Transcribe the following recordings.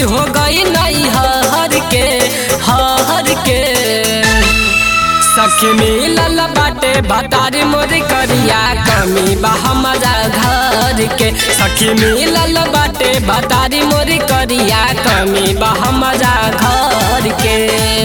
हो गई नहीं हर के हर के सखी मिलल बाटे बतारी मोरी करिया कमी बा हमारा घर के सखी मिलल बाटे बतारी मोरी करिया कमी बा हमारा घर के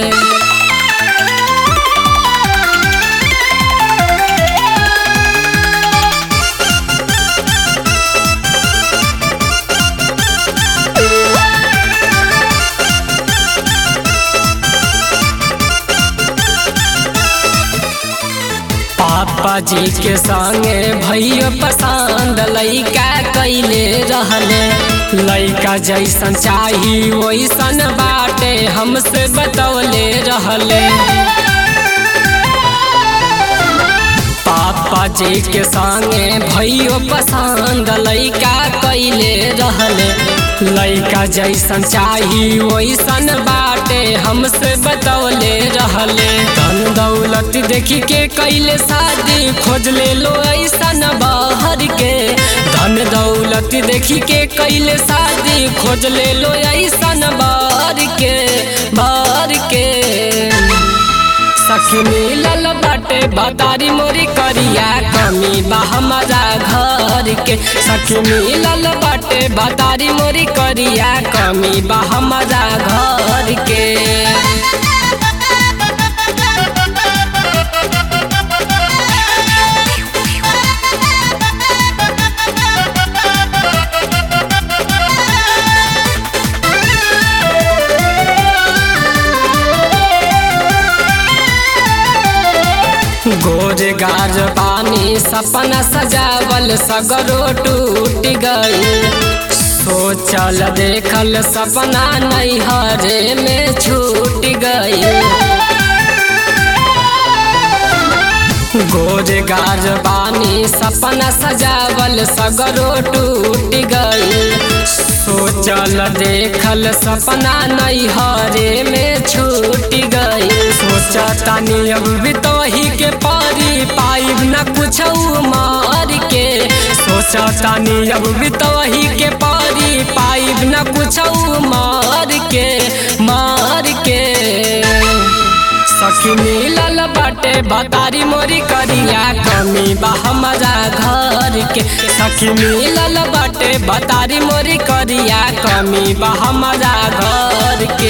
पापा जी के संगे भैया पसंद लैका कैले रहले लैका जैसन चाही वैसन बाटे हमसे बतौले रहले पापा जी के संगे भैया पसंद लैका कैले रहले लैका जैसन चाही वैसन बाटे हमसे बतौले रहले धन दौलत देखी के कैले शादी खोज ले लो ऐसन बाहर के धन दौलत देखी के कैले शादी खोज ले लो ऐसन बाहर के बाहर के सखी मिलल बाटे बतारी मोरी करिया कमी बा हमारा घर के सखी मिलल बाटे बतारी मोरी करिया कमी बा हमारा घर के गोर गाज पानी सपना सजावल सगरो टूट गई सोचल देखल सपना नहीं हरे में छूट गई गोर गाज बानी सपना सजावल सगरो टूट गई सोचल देखल सपना नहीं हरे में छूट गई सोचतानी अब भी तो ही के पारी पाइब न कुछ मार के सोचतानी अब भी तो ही के पारी पाइब न कुछ मार के मार के सखी मिलल बाटे बतारी मोरी करिया कमी बा हमारा घर के सखी मिलल बाटे बतारी मोरी करिया कमी बा हमारा घर के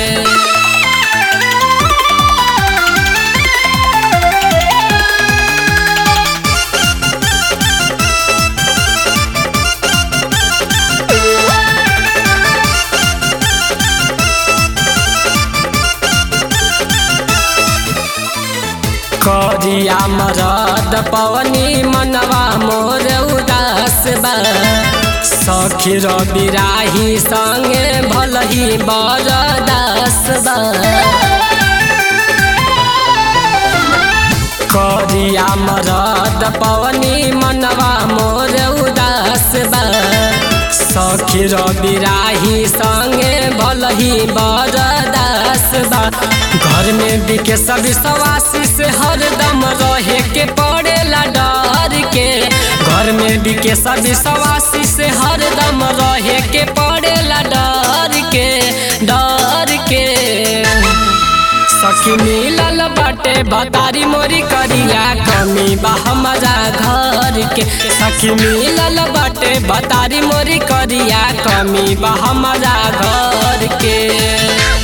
करिया मरद पवनी मनवा मोर उदास बा सखी रवि राही संगे भलही बरदास बा करिया मरद पवनी मनवा मोर उदास बा सखी रवि राही संगे भलही बरदास बा घर में बिके सभी सवासी से हरदम रहे के पड़ेला डर के घर में बिके सभी सवासी से हरदम रहे के पड़ेला डर के डर के सखी मिलल बाटे बतारी मोरी करिया कमी बा हमारा घर के सखी मिलल बाटे बतारी मोरी करिया कमी बा हमारा घर के